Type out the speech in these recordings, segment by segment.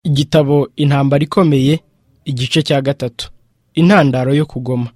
Igitabo Intambara ikomeye igice cya gatatu Intandaro yo kugoma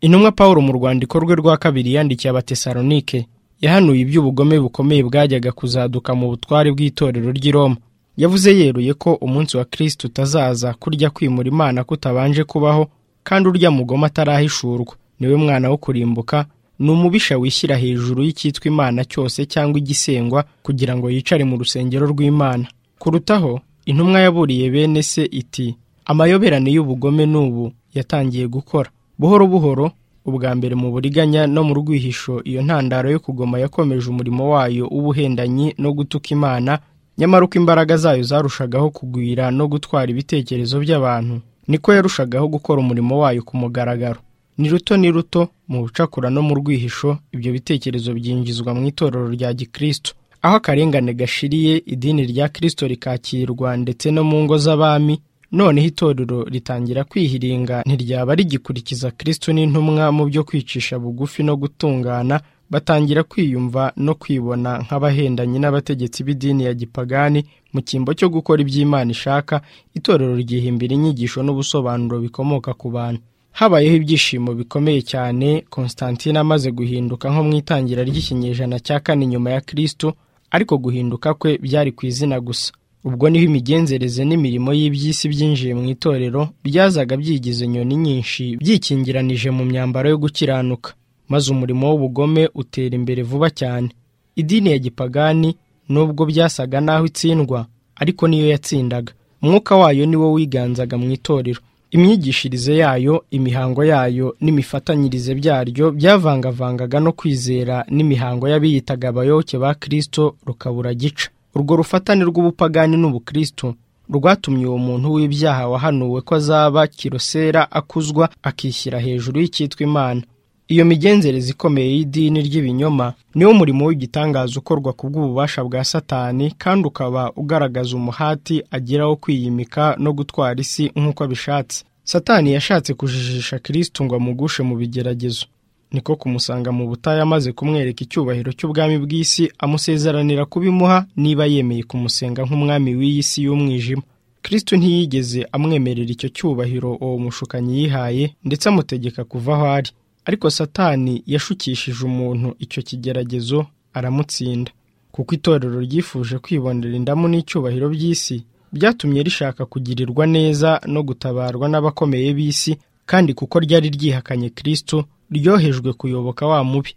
Intumwa Pawulo mu rwandiko rwe rwa kabiri yandikiye abatesalonike yahanuye iby'ubugome bukomeye bwajyaga kuzaduka mu butware bw'itorero ry'i Roma yavuze yeruye ko umunsi wa Kristo utazaza kurya kwimura Imana kutabanje kubaho kandi urya mugome atarahishurwa niwe mwana wo kurimbuka ni umubisha wishyira hejuru y'icyitwa Imana cyose cyangwa igisengwa kugira ngo yicare mu rusengero rw'Imana kurutaho intumwa yaburiye bene se iti amayoberane y'ubugome n'ubu yatangiye gukora buhoro buhoro ubwa mbere mu buriganya no mu rwihisho iyo ntandaro yo kugoma yakomeje umurimo wayo w'ubuhendanyi no gutuka imana nyamara uko imbaraga zayo zarushagaho kugwira no gutwara ibitekerezo by'abantu niko yarushagaho gukora umurimo wayo ku mugaragaro ni ruto ni ruto mu bucakura no mu rwihisho ibyo bitekerezo byinjizwa mu itorero rya gikristo aho akarengane gashiriye idini rya Kristo rikakirwa ndetse no mu ngo z'abami noneho itorero ritangira kwihiringa ntiryaba rigikurikiza Kristo n'intumwa mu byo kwicisha bugufi no gutungana batangira kwiyumva no kwibona nk'abahendanyi n'abategetsi b'idini ya gipagani mu cyimbo cyo gukora iby'Imana ishaka itorero ryihimbira inyigisho n'ubusobanuro bikomoka ku bantu habayeho ibyishimo bikomeye cyane Constantine amaze guhinduka nko mu itangira ry'ikinyejana cya kane nyuma ya Kristo ariko guhinduka kwe byari ku izina gusa ubwo niho imigenzereze n'imirimo y'iby'isi byinjiye mu itorero byazaga byigize inyoni nyinshi byikingiranije mu myambaro yo gukiranuka maze umurimo w'ubugome utera imbere vuba cyane idini ya gipagani nubwo byasaga n'aho itsindwa ariko niyo yatsindaga umwuka wayo niwo wiganzaga mu itorero imyigishirize yayo imihango yayo n'imifatanyirize byaryo byavangavangaga no kwizera n'imihango y'abiyitaga abayoboke ba Kristo rukabura gica urwo rufatane rw'ubupagani n'ubukristo rwatumye uwo muntu w'ibyaha wahanuwe ko azaba kirosera akuzwa akishyira hejuru y'icyitwa imana iyo migenzereze ikomeye y'idini ry'ibinyoma niwo murimo w'igitangaza ukorwa ku bw'ububasha bwa satani kandi ukaba ugaragaza umuhati agira wo kwiyimika no gutwara isi nk'uko abishatse satani yashatse kujijisha kirisito ngo amugushe mu bigeragezo niko kumusanga mu butayu amaze kumwereka icyubahiro cy'ubwami bw'isi amusezeranira kubimuha niba yemeye kumusenga nk'umwami w'iyi si y'umwijima kirisito ntiyigeze amwemerera icyo cyubahiro uwo mushukanyi yihaye ndetse amutegeka kuva aho ari ariko satani yashukishije umuntu icyo kigeragezo aramutsinda kuko itorero ryifuje kwibonera indamu n'icyubahiro by'isi byatumye rishaka kugirirwa neza no gutabarwa n'abakomeye b'isi kandi kuko ryari ryihakanye kirisito ryohejwe kuyoboka wa mubi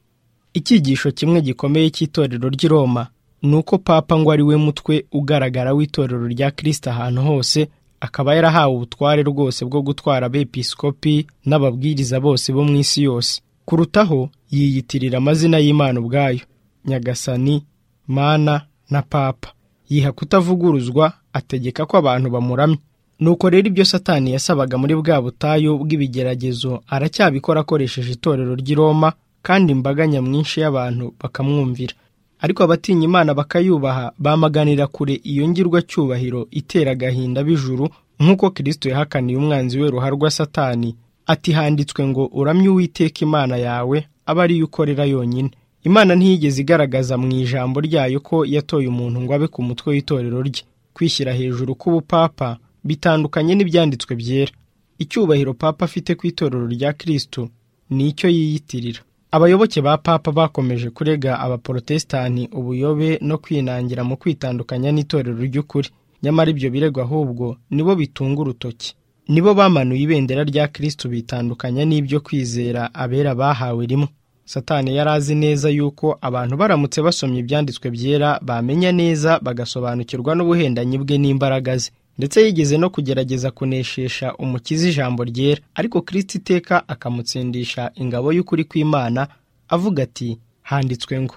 icyigisho kimwe gikomeye cy'itorero ry'i Roma ni uko papa ngo ari we mutwe ugaragara w'itorero rya kirisito ahantu hose akaba yarahawe ubutware rwose bwo gutwara abepiskopi n'ababwiriza bose bo mu isi yose kurutaho yiyitirira amazina y'imana ubwayo nyagasani mana na papa yiha kutavuguruzwa ategeka ko abantu bamuramya nuko rero ibyo satani yasabaga muri bwa butayu bw'ibigeragezo aracyabikora akoresheje itorero ry'i Roma kandi imbaga nyamwinshi y'abantu bakamwumvira ariko abatinya imana bakayubaha bamaganira kure iyo ngirwacyubahiro itera agahinda b'ijuru nk'uko kirisito yahakaniye umwanzi we ruharwa satani ati handitswe ngo uramye uwiteka imana yawe aba ariyo ukorera yonyine imana ntiyigeze igaragaza mu ijambo ryayo ko yatoye umuntu ngo abe ku mutwe w'itorero rye kwishyira hejuru k'ubupapa bitandukanye n'ibyanditswe byera icyubahiro papa afite ku itorero rya kirisito ni icyo yiyitirira abayoboke ba papa bakomeje kurega abaporotesitanti ubuyobe no kwinangira mu kwitandukanya n'itorero ry'ukuri nyamara ibyo birego ahubwo nibo bitunga urutoki nibo bamanuye ibendera rya kirisito bitandukanya n'ibyo kwizera abera bahawe rimwe satani yari azi neza yuko abantu baramutse basomye ibyanditswe byera bamenya neza bagasobanukirwa n'ubuhendanyi bwe n'imbaraga ze ndetse yigeze no kugerageza kuneshesha umukiza ijambo ryera ariko kirisiti iteka akamutsindisha ingabo y'ukuri kw'imana avuga ati handitswe ngo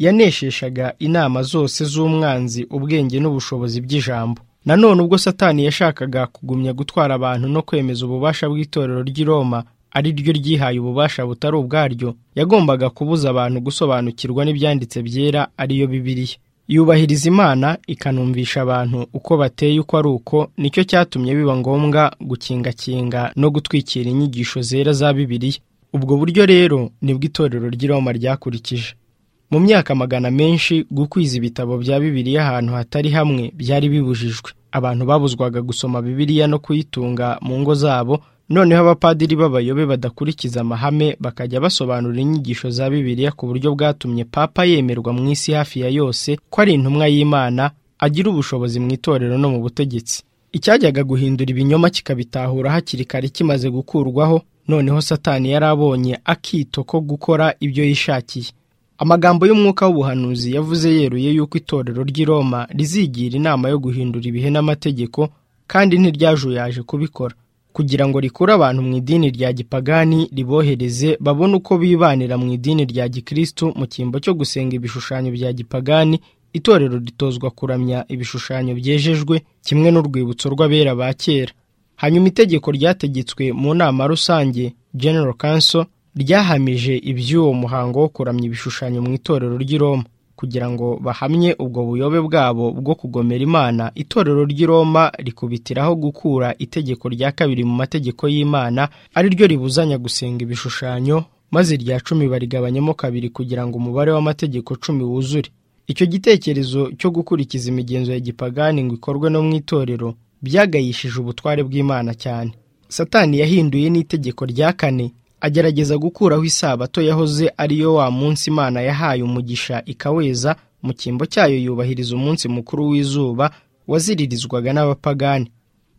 yanesheshaga inama zose z'umwanzi ubwenge n'ubushobozi bw'ijambo nanone ubwo satani yashakaga kugumya gutwara abantu no kwemeza ububasha bw'itorero ry'i Roma ari ryo ryihaye ububasha butari ubwaryo yagombaga kubuza abantu gusobanukirwa n'ibyanditse byera ariyo bibiliya yubahiriza imana ikanumvisha abantu uko bateye uko ari uko nicyo cyatumye biba ngombwa gukingakinga no gutwikira inyigisho zera za bibiliya ubwo buryo rero nibwo itorero ry'i Roma ryakurikije mu myaka magana menshi gukwiza ibitabo bya bibiliya ahantu hatari hamwe byari bibujijwe abantu babuzwaga gusoma bibiliya no kuyitunga mu ngo zabo noneho abapadiri b'abayobe badakurikiza amahame bakajya basobanura inyigisho za bibiliya ku buryo bwatumye papa yemerwa mu isi hafi ya yose ko ari intumwa y'imana agira ubushobozi mu itorero no mu butegetsi icyajyaga guhindura ibinyoma kikabitahura hakiri kare kimaze gukurwaho noneho satani yari abonye akito ko gukora ibyo yishakiye amagambo y'umwuka w'ubuhanuzi yavuze yeruye yuko itorero ry'i Roma rizigira inama yo guhindura ibihe n'amategeko kandi ntiryajuyaje kubikora kugira ngo rikure abantu mu idini rya gipagani ribohereze babone uko bibanira mu idini rya gikristo mu cyimbo cyo gusenga ibishushanyo bya gipagani itorero ritozwa kuramya ibishushanyo byejejwe kimwe n'urwibutso rw'abera ba kera hanyuma itegeko ryategetswe mu nama rusange General Council ryahamije iby'uwo muhango wo kuramya ibishushanyo mu itorero ry'i Roma kugira ngo bahamye ubwo buyobe bwabo bwo kugomera imana itorero ry'i Roma rikubitiraho gukura itegeko rya kabiri mu mategeko y'imana ari ryo ribuzanya gusenga ibishushanyo maze irya cumi barigabanyamo kabiri kugira ngo umubare w'amategeko cumi wuzure icyo gitekerezo cyo gukurikiza imigenzo ya gipagani ngo ikorwe no mu itorero byagayishije ubutware bw'imana cyane satani yahinduye n'itegeko rya kane agerageza gukuraho isabato yahoze ariyo wa munsi imana yahaye umugisha ikaweza mu cyimbo cyayo yubahiriza umunsi mukuru w'izuba waziririzwaga n'abapagani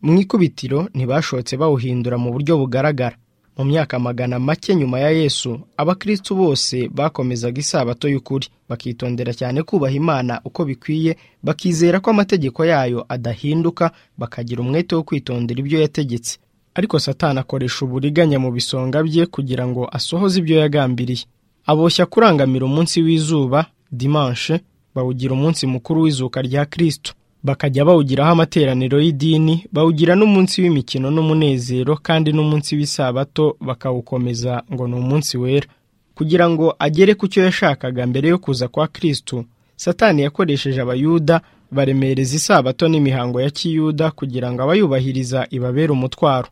mu ikubitiro ntibashotse bawuhindura mu buryo bugaragara mu myaka magana make nyuma ya yesu abakristu bose bakomezaga isabato y'ukuri bakitondera cyane kubaha imana uko bikwiye bakizera ko amategeko yayo adahinduka bakagira umwete wo kwitondera ibyo yategetse ariko satani akoresha uburiganya mu bisonga bye kugira ngo asohoze ibyo yagambiriye aboshya kurangamira umunsi w'izuba dimanche bawugira umunsi mukuru w'izuka rya kirisito bakajya bawugiraho amateraniro y'idini bawugira n'umunsi w'imikino n'umunezero kandi n'umunsi w'isabato bakawukomeza ngo ni umunsi wera kugira ngo agere ku cyo yashakaga mbere yo kuza kwa kirisito satani yakoresheje abayuda baremereza isabato n'imihango ya kiyuda kugira ngo abayubahiriza ibabere umutwaro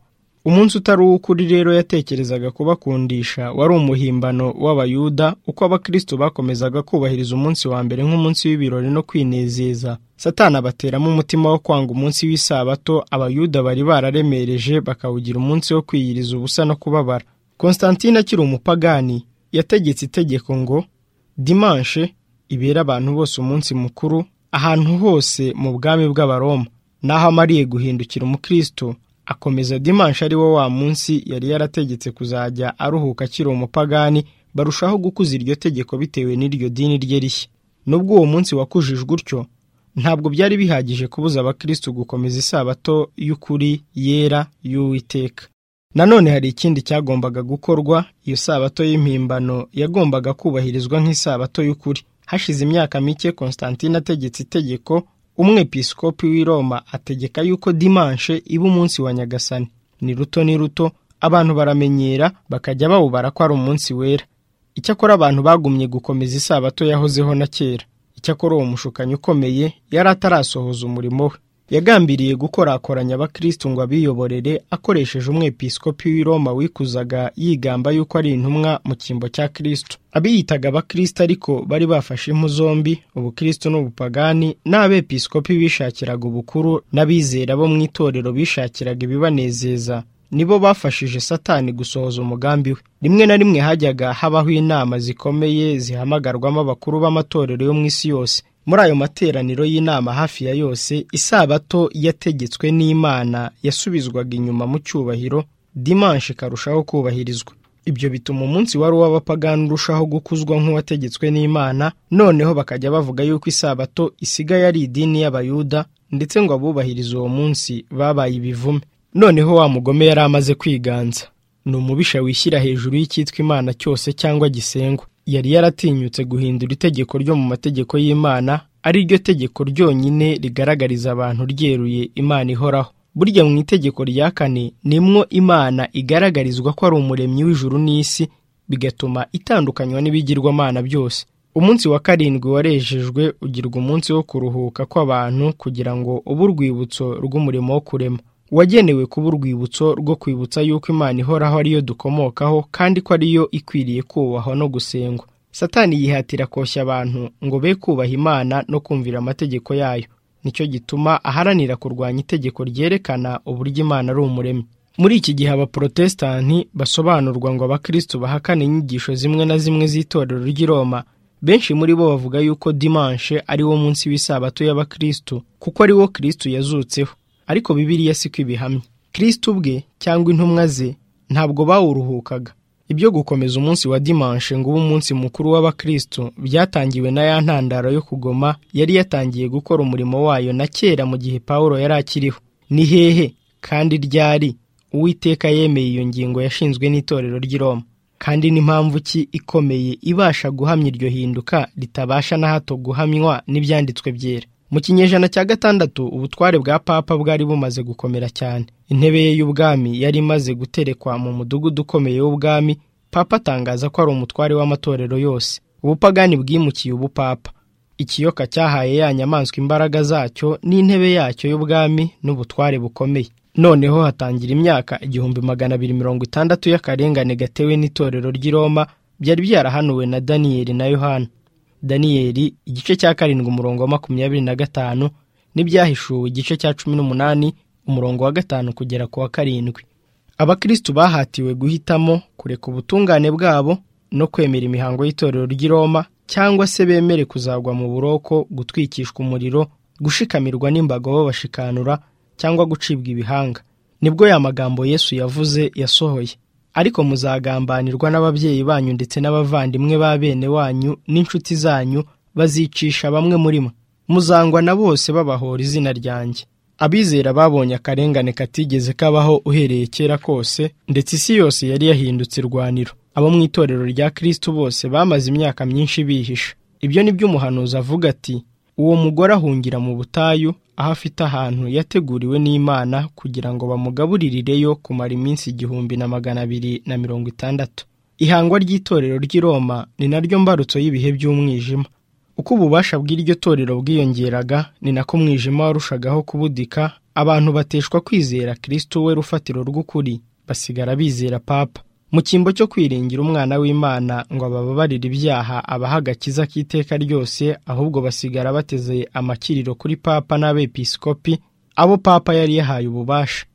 umunsi utari uw'ukuri rero yatekerezaga kubakundisha wari umuhimbano w'abayuda uko abakristo bakomezaga kubahiriza umunsi wa mbere nk'umunsi w'ibirori no kwinezeza satana abateramo umutima wo kwanga umunsi w'isabato abayuda bari bararemereje bakawugira umunsi wo kwiyiriza ubusa no kubabara konstantine akiri umupagani yategetse itegeko ngo dimanche ibera abantu bose umunsi mukuru ahantu hose mu bwami bw'abaroma n'aho amariye guhindukira umukristo akomeza dimanshi ari wo wa munsi yari yarategetse kuzajya aruhuka akiri umupagani barushaho gukuza iryo tegeko bitewe n'iryo dini rye rishya nubwo uwo munsi wakujije gutyo ntabwo byari bihagije kubuza abakristo gukomeza isabato y'ukuri yera y'uwiteka nanone hari ikindi cyagombaga gukorwa iyo sabato y'impimbano yagombaga kubahirizwa nk'isabato y'ukuri hashize imyaka mike konstantine ategetse itegeko umwepisikopi w'i Roma ategeka yuko dimanche iba umunsi wa nyagasani ni ruto ni ruto abantu baramenyera bakajya bawubara ko ari umunsi wera icyakora abantu bagumye gukomeza isabato yahozeho na kera icyakora uwo mushukanyi ukomeye yari atarasohoza umurimo we yagambiriye gukorakoranya abakristo ngo abiyoborere akoresheje umwepisikopi w'i Roma wikuzaga yigamba yuko ari intumwa mu cyimbo cya kirisito abiyitaga abakristo ariko bari bafashe impu zombi ubukristo n'ubupagani n'abepisikopi bishakiraga ubukuru n'abizera bo mu itorero bishakiraga ibibanezeza nibo bafashije satani gusohoza umugambi we rimwe na rimwe hajyaga habaho inama zikomeye zihamagarwamo abakuru b'amatorero yo mu isi yose muri ayo materaniro y'inama hafi ya yose isabato yategetswe n'imana yasubizwaga inyuma mu cyubahiro dimanshi ikarushaho kubahirizwa ibyo bituma umunsi wari uw'abapagani urushaho gukuzwa nk'uwategetswe n'imana noneho bakajya bavuga yuko isabato isigaye ari idini y'abayuda ndetse ngo abubahiriza uwo munsi babaye ibivume noneho wa mugome yari amaze kwiganza ni umubisha wishyira hejuru y'icyitwa imana cyose cyangwa gisengwa yari yaratinyutse guhindura itegeko ryo mu mategeko y'imana ari ryo tegeko ryonyine rigaragariza abantu ryeruye imana ihoraho burya mu itegeko rya kane nimwo imana igaragarizwa ko ari umuremyi w'ijuru n'isi bigatuma itandukanywa n'ibigirwamana byose umunsi wa karindwi warejejwe ugirwa umunsi wo kuruhuka kw'abantu kugira ngo ube urwibutso rw'umurimo wo kurema wagenewe kuba urwibutso rwo kwibutsa yuko imana ihoraho ariyo dukomokaho kandi ko ariyo ikwiriye kubahwa no gusengwa satani yihatira koshya abantu ngo be kubaha imana no kumvira amategeko yayo nicyo gituma aharanira kurwanya itegeko ryerekana uburyo imana ari umuremyi muri iki gihe abaporotesitanti basobanurwa ngo abakristo bahakana inyigisho zimwe na zimwe z'itorero ry'i roma benshi muri bo bavuga yuko dimanshe ari wo munsi w'isabato y'abakristo kuko ari wo kristo yazutseho ariko bibiliya si ko ibihamya kristo ubwe cyangwa intumwa ze ntabwo bawuruhukaga ibyo gukomeza umunsi wa dimanshe ngo ube umunsi mukuru w'abakristo byatangiwe na ya ntandaro yo kugoma yari yatangiye gukora umurimo wayo na kera mu gihe pawulo yari akiriho ni hehe kandi ryari uwiteka yemeye iyo ngingo yashinzwe n'itorero ry'i roma kandi n'impamvu ki ikomeye ibasha guhamya iryo hinduka ritabasha na hato guhamywa n'ibyanditswe byera mu kinyejana cya gatandatu ubutware bwa papa bwari bumaze gukomera cyane intebe ye y'ubwami yari imaze guterekwa mu mudugudu ukomeye w'ubwami papa atangaza ko ari umutware w'amatorero yose ubupagani bwimukiye ubupapa ikiyoka cyahaye ya nyamaswa imbaraga zacyo n'intebe yacyo y'ubwami n'ubutware bukomeye noneho hatangira imyaka igihumbi magana abiri mirongo itandatu y'akarengane gatewe n'itorero ry'i roma byari byarahanuwe na daniyeli na yohana daniyeli igice cya karindwi umurongo wa makumyabiri na gatanu n'ibyahishuwe igice cya cumi n'umunani umurongo wa gatanu kugera ku wa karindwi abakristu bahatiwe guhitamo kureka ubutungane bwabo no kwemera imihango y'itorero ry'i roma cyangwa se bemere kuzagwa mu buroko gutwikishwa umuriro gushikamirwa n'imbago babashikanura cyangwa gucibwa ibihanga nibwo ya magambo yesu yavuze yasohoye ariko muzagambanirwa n'ababyeyi banyu ndetse n'abavandimwe ba bene wanyu n'inshuti zanyu bazicisha bamwe muri mwe muzangwa na bose babahora izina ryanjye abizera babonye akarengane katigeze kabaho uhereye kera kose ndetse isi yose yari yahindutse irwaniro abo mu itorero rya kristo bose bamaze imyaka myinshi bihisha ibyo ni byo umuhanuzi avuga ati uwo mugore ahungira mu butayu aho afite ahantu yateguriwe n'imana kugira ngo bamugaburirireyo kumara iminsi igihumbi na magana abiri na mirongo itandatu ihangwa ry'itorero ry'i roma ni naryo mbarutso y'ibihe by'umwijima uko ububasha bw'iryo torero bwiyongeraga ni nako umwijima warushagaho kubudika abantu bateshwa kwizera kristo we rufatiro rw'ukuri basigara bizera papa mu cyimbo cyo kwiringira umwana w'imana ngo abababarire ibyaha abaha agakiza k'iteka ryose ahubwo basigara bateze amakiriro kuri papa n'abepiskopi abo papa yari yahaye ububasha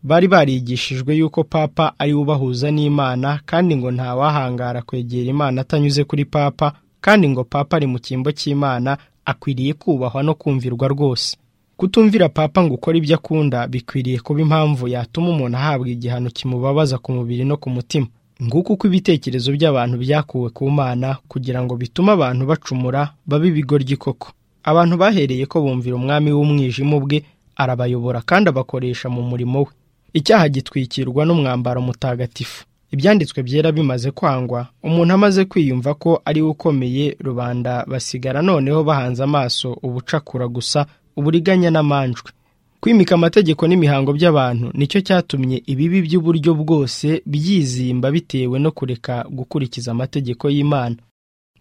bari barigishijwe yuko papa ari ubahuza n'imana kandi ngo ntawahangara kwegera imana atanyuze kuri papa kandi ngo papa ari mu cyimbo cy'imana akwiriye kubahwa no kumvirwa rwose kutumvira papa ngo ukore ibyo akunda bikwiriye kuba impamvu yatuma umuntu ahabwa igihano kimubabaza ku mubiri no ku mutima nguko uko ibitekerezo by'abantu byakuwe ku mana kugira ngo bitume abantu bacumura babe ibigoryi koko abantu bahereye ko bumvira umwami w'umwijima ubwe arabayobora kandi abakoresha mu murimo we icyaha gitwikirwa n'umwambaro mutagatifu ibyanditswe byera bimaze kwangwa umuntu amaze kwiyumva ko ari we ukomeye rubanda basigara noneho bahanze amaso ubucakura gusa uburiganya n'amanjwe kwimika amategeko n'imihango by'abantu nicyo cyatumye ibibi by'uburyo bwose byizimba bitewe no kureka gukurikiza amategeko y'imana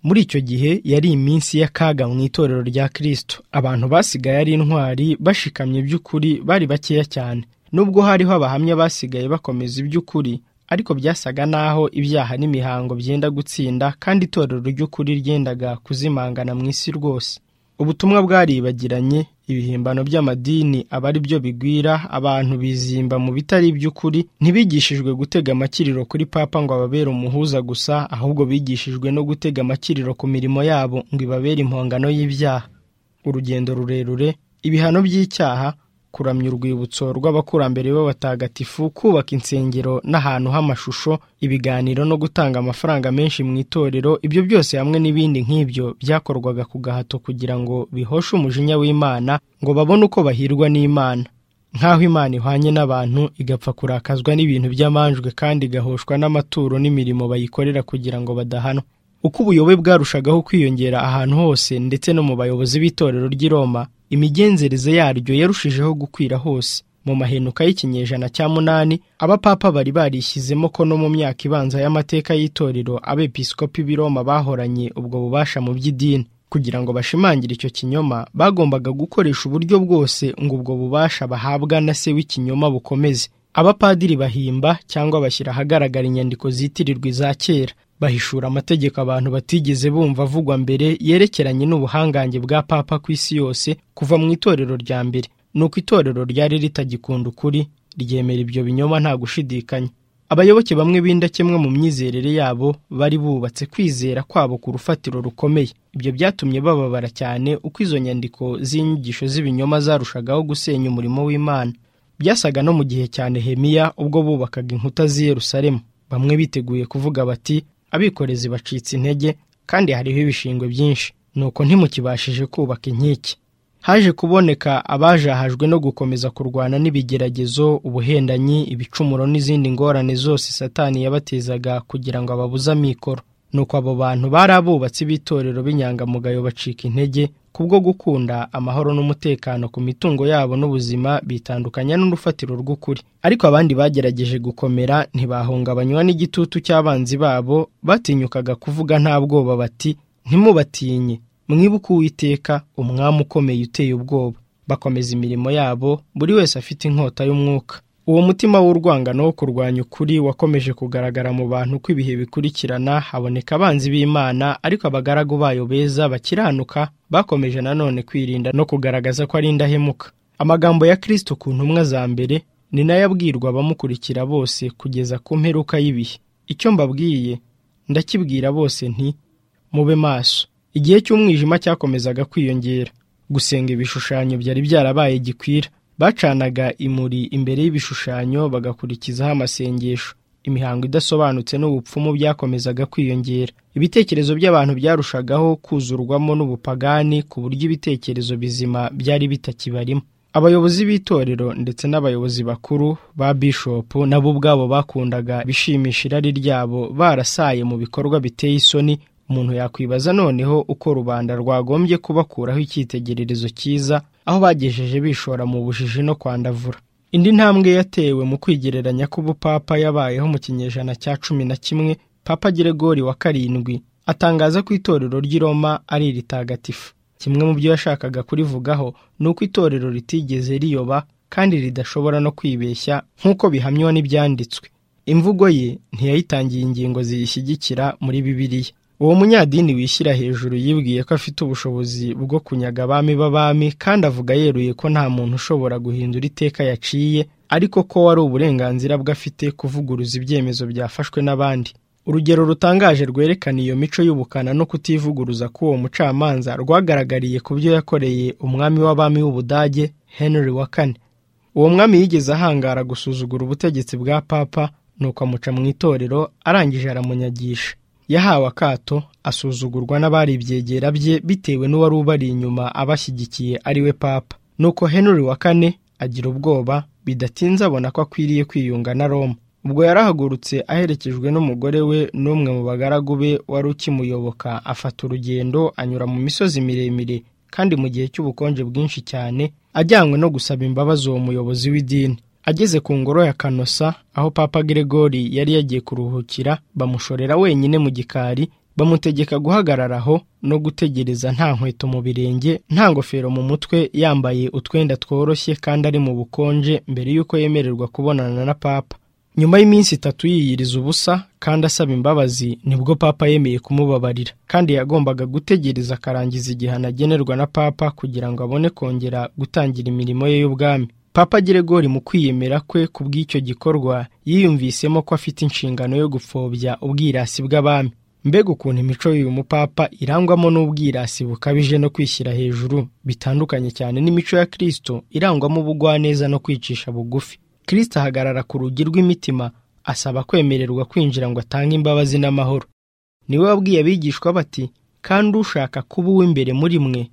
muri icyo gihe yari iminsi y'akaga mu itorero rya kristo abantu basigaye ari intwari bashikamye by'ukuri bari bakeya cyane nubwo hariho abahamya basigaye bakomeza iby'ukuri ariko byasaga n'aho ibyaha n'imihango byenda gutsinda kandi itorero ry'ukuri ryendaga kuzimangana mu isi rwose ubutumwa bwaribagiranye ibihimbano by'amadini aba ari byo bigwira abantu bizimba mu bitari iby'ukuri ntibigishijwe gutega amakiriro kuri papa ngo ababere umuhuza gusa ahubwo bigishijwe no gutega amakiriro ku mirimo yabo ngo ibabere impongano y'ibyaha urugendo rurerure ibihano by'icyaha kuramya urwibutso rw'abakurambere b'abatagatifu kubaka insengero n'ahantu h'amashusho ibiganiro no gutanga amafaranga menshi mu itorero ibyo byose hamwe n'ibindi nk'ibyo byakorwaga ku gahato kugira ngo bihoshe umujinya w'imana ngo babone uko bahirwa n'imana nk'aho imana ihwanye n'abantu igapfa kurakazwa n'ibintu by'amanjwe kandi igahoshwa n'amaturo n'imirimo bayikorera kugira ngo badahanwa uko ubuyobe bwarushagaho kwiyongera ahantu hose ndetse no mu bayobozi b'itorero ry'i roma imigenzereze yaryo yarushijeho gukwira hose mu mahenuka y'ikinyejana cya munani abapapa bari barishyizemo ko no mu myaka ibanza y'amateka y'itorero abepiskopi b'i roma bahoranye ubwo bubasha mu by'idini kugira ngo bashimangire icyo kinyoma bagombaga gukoresha uburyo bwose ngo ubwo bubasha bahabwa na se w'ikinyoma bukomeze abapadiri bahimba cyangwa bashyira ahagaragara inyandiko zitirirwa iza kera bahishura amategeko abantu batigeze bumva avugwa mbere yerekeranye n'ubuhangange bwa papa ku isi yose kuva mu itorero rya mbere nuko itorero ryari ritagikunda ukuri ryemera ibyo binyoma nta gushidikanya abayoboke bamwe b'indakemwa mu myizerere yabo bari bubatse kwizera kwabo ku rufatiro rukomeye ibyo byatumye bababara cyane uko izo nyandiko z'inyigisho z'ibinyoma zarushagaho gusenya umurimo w'imana byasaga no mu gihe cya nehemiya ubwo bubakaga inkuta z'i yerusalemu bamwe biteguye kuvuga bati abikorezi bacitse intege kandi hariho ibishingwe byinshi nuko ntimukibashije kubaka inkike haje kuboneka abajahajwe no gukomeza kurwana n'ibigeragezo ubuhendanyi ibicumuro n'izindi ngorane zose satani yabatezaga kugira ngo ababuze amikoro nuko abo bantu bari abubatsi b'itorero b'inyangamugayo bacika intege kubwo gukunda amahoro n'umutekano ku mitungo yabo n'ubuzima bitandukanya n'urufatiro rw'ukuri ariko abandi bagerageje gukomera ntibahungabanywa n'igitutu cy'abanzi babo batinyukaga kuvuga nta bwoba bati ntimubatinye mwibuke uwiteka umwami ukomeye uteye ubwoba bakomeza imirimo yabo buri wese afite inkota y'umwuka uwo mutima w'urwangano wo kurwanya ukuri wakomeje kugaragara mu bantu uko ibihe bikurikirana haboneka abanzi b'imana ariko abagaragu bayo beza bakiranuka bakomeje nanone kwirinda no kugaragaza ko ari indahemuka amagambo ya kirisito ku ntumwa za mbere ni nayo abwirwa abamukurikira bose kugeza ku mperuka y'ibihe icyo mbabwiye ndakibwira bose nti mube maso igihe cy'umwijima cyakomezaga kwiyongera gusenga ibishushanyo byari byarabaye gikwira bacanaga imuri imbere y'ibishushanyo bagakurikizaho amasengesho imihango idasobanutse n'ubupfumu byakomezaga kwiyongera ibitekerezo by'abantu byarushagaho kuzurwamo n'ubupagani ku buryo ibitekerezo bizima byari bitakibarimo abayobozi b'itorero ndetse n'abayobozi bakuru ba bishopu nabo ubwabo bakundaga bishimisha irari ryabo barasaye mu bikorwa biteye isoni umuntu yakwibaza noneho uko rubanda rwagombye kubakuraho icyitegererezo cyiza aho bagejeje bishora mu bujiji no kwandavura indi ntambwe yatewe mu kwigereranya k'ubupapa yabayeho mu kinyejana cya cumi na kimwe papa geregori wa karindwi atangaza ko itorero ry'i roma ari iritagatifu kimwe mu byo yashakaga kurivugaho ni uko itorero ritigeze riyoba kandi ridashobora no kwibeshya nk'uko bihamywa n'ibyanditswe imvugo ye ntiyayitangiye ingingo ziyishyigikira muri bibiliya uwo munyadini wishyira hejuru yibwiye ko afite ubushobozi bwo kunyaga abami b'abami kandi avuga yeruye ko nta muntu ushobora guhindura iteka yaciye ariko ko wari uburenganzira bwe afite kuvuguruza ibyemezo byafashwe n'abandi urugero rutangaje rwerekana iyo mico y'ubukana no kutivuguruza k'uwo mucamanza rwagaragariye ku byo yakoreye umwami w'abami w'ubudage henry wa kane uwo mwami yigeze ahangara gusuzugura ubutegetsi bwa papa nuko amuca mu itorero arangije aramunyagisha yahawe akato asuzugurwa n'abari ibyegera bye bitewe n'uwari ubari inyuma abashyigikiye ari we papa nuko henry wa kane agira ubwoba bidatinze abona ko akwiriye kwiyunga na roma ubwo yari ahagurutse aherekejwe n'umugore we n'umwe mu bagaragu be wari ukimuyoboka afata urugendo anyura mu misozi miremire kandi mu gihe cy'ubukonje bwinshi cyane ajyanywe no gusaba imbabazi uwo muyobozi w'idini ageze ku ngoro ya kanosa aho papa Gregori yari yagiye kuruhukira bamushorera wenyine mu gikari bamutegeka guhagarara aho no gutegereza nta nkweto mu birenge nta ngofero mu mutwe yambaye utwenda tworoshye kandi ari mu bukonje mbere y'uko yemererwa kubonana na papa nyuma y'iminsi itatu yiyiriza ubusa kandi asaba imbabazi nibwo papa yemeye kumubabarira kandi yagombaga gutegereza akarangiza igihano agenerwa na papa kugira ngo abone kongera gutangira imirimo ye y'ubwami papa geregori mu kwiyemera kwe ku bw'icyo gikorwa yiyumvisemo ko afite inshingano yo gupfobya ubwirasi bw'abami mbega ukuntu imico y'uyu mupapa irangwamo n'ubwirasi bukabije no kwishyira hejuru bitandukanye cyane n'imico ya kirisito irangwamo ubugwaneza no kwicisha bugufi kirisito ahagarara ku rugi rw'imitima asaba kwemererwa kwinjira ngo atange imbabazi n'amahoro niwe wabwiye abigishwa bati kandi ushaka kuba uw'imbere muri mwe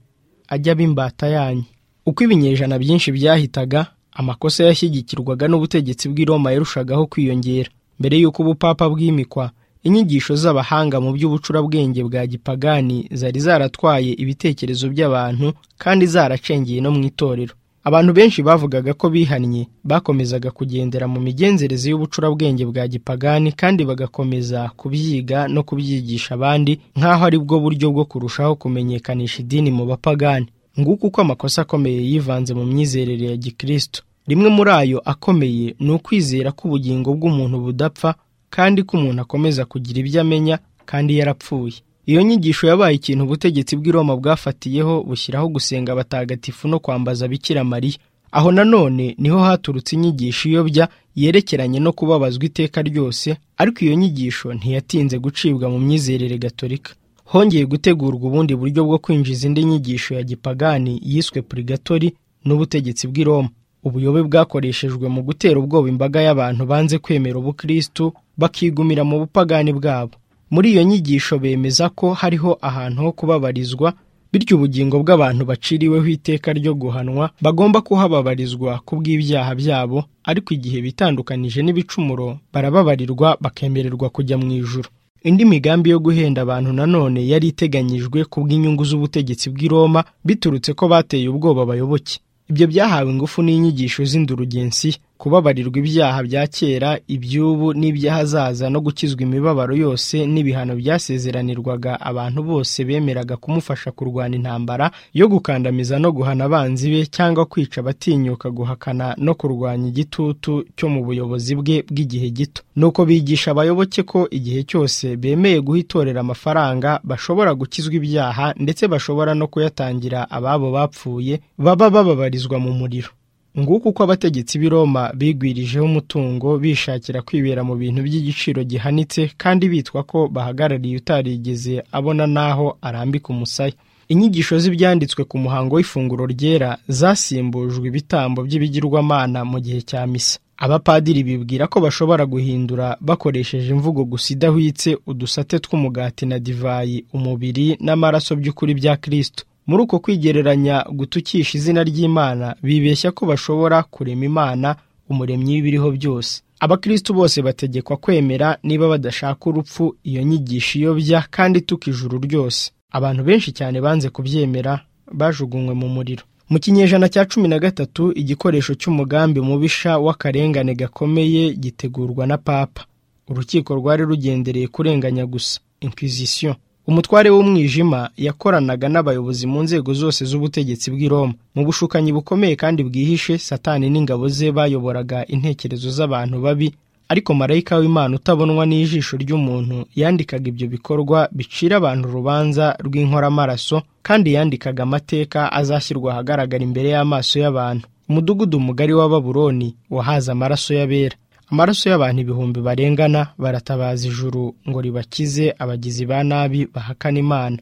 ajya b'imbata yanyu uko ibinyejana byinshi byahitaga amakosa yashyigikirwaga n'ubutegetsi bw'i Roma yarushagaho kwiyongera mbere y'uko ubupapa bwimikwa inyigisho z'abahanga mu by'ubucurabwenge bwa gipagani zari zaratwaye ibitekerezo by'abantu kandi zaracengeye no mu itorero abantu benshi bavugaga ko bihannye bakomezaga kugendera mu migenzereze y'ubucurabwenge bwa gipagani kandi bagakomeza kubyiga no kubyigisha abandi nk'aho ari bwo buryo bwo kurushaho kumenyekanisha idini mu bapagani nguko uko amakosa akomeye yivanze mu myizerere ya gikristo rimwe muri ayo akomeye ni ukwizera k'ubugingo bw'umuntu budapfa kandi ko umuntu akomeza kugira ibyo amenya kandi yarapfuye iyo nyigisho yabaye ikintu ubutegetsi bw'i Roma bwafatiyeho bushyiraho gusenga abatagatifu no kwambaza Bikira Mariya aho nanone niho haturutse inyigisho iyobya yerekeranye no kubabazwa iteka ryose ariko iyo nyigisho ntiyatinze gucibwa mu myizerere gatolika hongeye gutegurwa ubundi buryo bwo kwinjiza indi nyigisho ya gipagani yiswe purigatori n'ubutegetsi bw'i Roma ubuyobe bwakoreshejwe mu gutera ubwoba imbaga y'abantu banze kwemera ubukristo bakigumira mu bupagani bwabo muri iyo nyigisho bemeza ko hariho ahantu ho kubabarizwa bityo ubugingo bw'abantu baciriweho iteka ryo guhanwa bagomba kuhababarizwa ku bw'ibyaha byabo ariko igihe bitandukanije n'ibicumuro barababarirwa bakemererwa kujya mu ijuru indi migambi yo guhenda abantu nanone yari iteganyijwe ku bw'inyungu z'ubutegetsi bw'i Roma biturutse ko bateye ubwoba abayoboke ibyo byahawe ingufu n'inyigisho z'indurugensi kubabarirwa ibyaha bya kera iby'ubu n'iby'ahazaza no gukizwa imibabaro yose n'ibihano byasezeranirwaga abantu bose bemeraga kumufasha kurwana intambara yo gukandamiza no guhana abanzi be cyangwa kwica abatinyuka guhakana no kurwanya igitutu cyo mu buyobozi bwe bw'igihe gito nuko bigisha abayoboke ko igihe cyose bemeye guha itorero amafaranga bashobora gukizwa ibyaha ndetse bashobora no kuyatangira ababo bapfuye baba bababarizwa mu muriro nguko uko abategetsi b'i Roma bigwirijeho umutungo bishakira kwibera mu bintu by'igiciro gihanitse kandi bitwa ko bahagarariye utarigeze abona n'aho arambika umusaya inyigisho z'ibyanditswe ku muhango w'ifunguro ryera zasimbujwe ibitambo by'ibigirwamana mu gihe cya misa abapadiri bibwira ko bashobora guhindura bakoresheje imvugo gusa idahwitse udusate tw'umugati na divayi umubiri n'amaraso by'ukuri bya kirisito muri uko kwigereranya gutukisha izina ry'imana bibeshya ko bashobora kurema imana umuremyi w'ibiriho byose abakristo bose bategekwa kwemera niba badashaka urupfu iyo nyigisho iyobya kandi ituka ijuru ryose abantu benshi cyane banze kubyemera bajugunywe mu muriro mu kinyejana cya cumi na gatatu igikoresho cy'umugambi mubisha w'akarengane gakomeye gitegurwa na papa urukiko rwari rugendereye kurenganya gusa inquisition umutware w'umwijima yakoranaga n'abayobozi mu nzego zose z'ubutegetsi bw'i Roma mu bushukanyi bukomeye kandi bwihishe satani n'ingabo ze bayoboraga intekerezo z'abantu babi ariko marayika w'imana utabonwa n'ijisho ry'umuntu yandikaga ibyo bikorwa bicira abantu urubanza rw'inkoramaraso kandi yandikaga amateka azashyirwa ahagaragara imbere y'amaso y'abantu umudugudu mugari wa baburoni wahaza amaraso y'abera amaraso y'abantu ibihumbi barengana baratabaza ijuru ngo ribakize abagizi ba nabi bahakana imana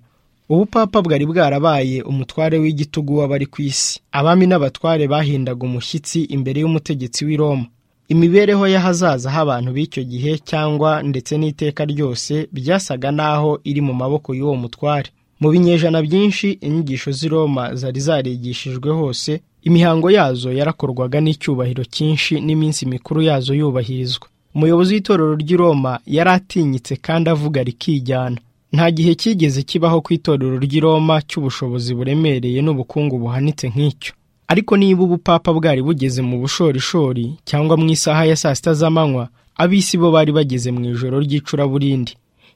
ubupapa bwari bwarabaye umutware w'igitugu w'abari ku isi abami n'abatware bahindaga umushyitsi imbere y'umutegetsi w'i Roma imibereho y'ahazaza h'abantu b'icyo gihe cyangwa ndetse n'iteka ryose byasaga n'aho iri mu maboko y'uwo mutware mu binyejana byinshi inyigisho z'i Roma zari zarigishijwe hose imihango yazo yarakorwaga n'icyubahiro cyinshi n'iminsi mikuru yazo yubahirizwa umuyobozi w'itorero ry'i Roma yari atinyitse kandi avuga rikijyana nta gihe cyigeze kibaho ku itorero ry'i Roma cy'ubushobozi buremereye n'ubukungu buhanitse nk'icyo ariko niba ubupapa bwari bugeze mu bushorishori cyangwa mu isaha ya saa sita z'amanywa ab'isi bo bari bageze mu ijoro ry'icuraburindi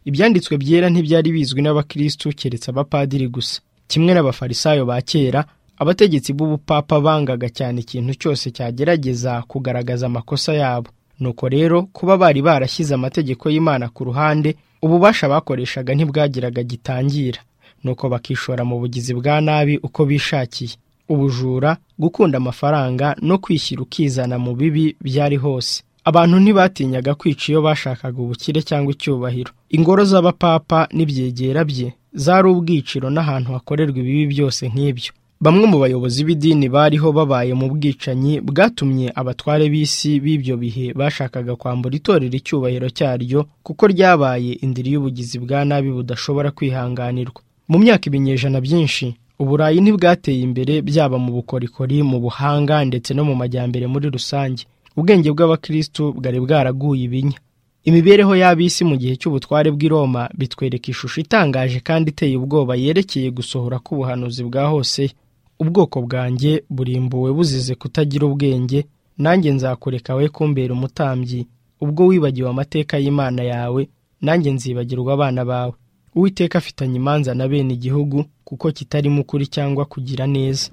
ibyanditswe byera ntibyari bizwi n'abakristu keretse abapadiri gusa kimwe n'abafarisayo ba kera abategetsi b'ubupapa bangaga cyane ikintu cyose cyagerageza kugaragaza amakosa yabo nuko rero kuba bari barashyize amategeko y'imana ku ruhande ububasha bakoreshaga ntibwagiraga gitangira nuko bakishora mu bugizi bwa nabi uko bishakiye ubujura gukunda amafaranga no kwishyira ukizana mu bibi byari hose abantu ntibatinyaga kwica iyo bashakaga ubukire cyangwa icyubahiro ingoro z'abapapa n'ibyegera bye zari ubwiciro n'ahantu hakorerwa ibibi byose nk'ibyo bamwe mu bayobozi b'idini bariho babaye mu bwicanyi bwatumye abatware b'isi b'ibyo bihe bashakaga kwambura itorero icyubahiro cyaryo kuko ryabaye indiri y'ubugizi bwa nabi budashobora kwihanganirwa mu myaka ibinyejana byinshi uburayi ntibwateye imbere byaba mu bukorikori mu buhanga ndetse no mu majyambere muri rusange ubwenge bw'abakristu bwari bwaraguye ibinya imibereho y'ab'isi mu gihe cy'ubutware bw'i Roma bitwereka ishusho itangaje kandi iteye ubwoba yerekeye gusohora k'ubuhanuzi bwa hose ubwoko bwanjye burimbuwe buzize kutagira ubwenge nanjye nzakureka we kumbera umutambyi ubwo wibagiwe amateka y'imana yawe nanjye nzibagirwa abana bawe uwiteka afitanye imanza na bene igihugu kuko kitarimo ukuri cyangwa kugira neza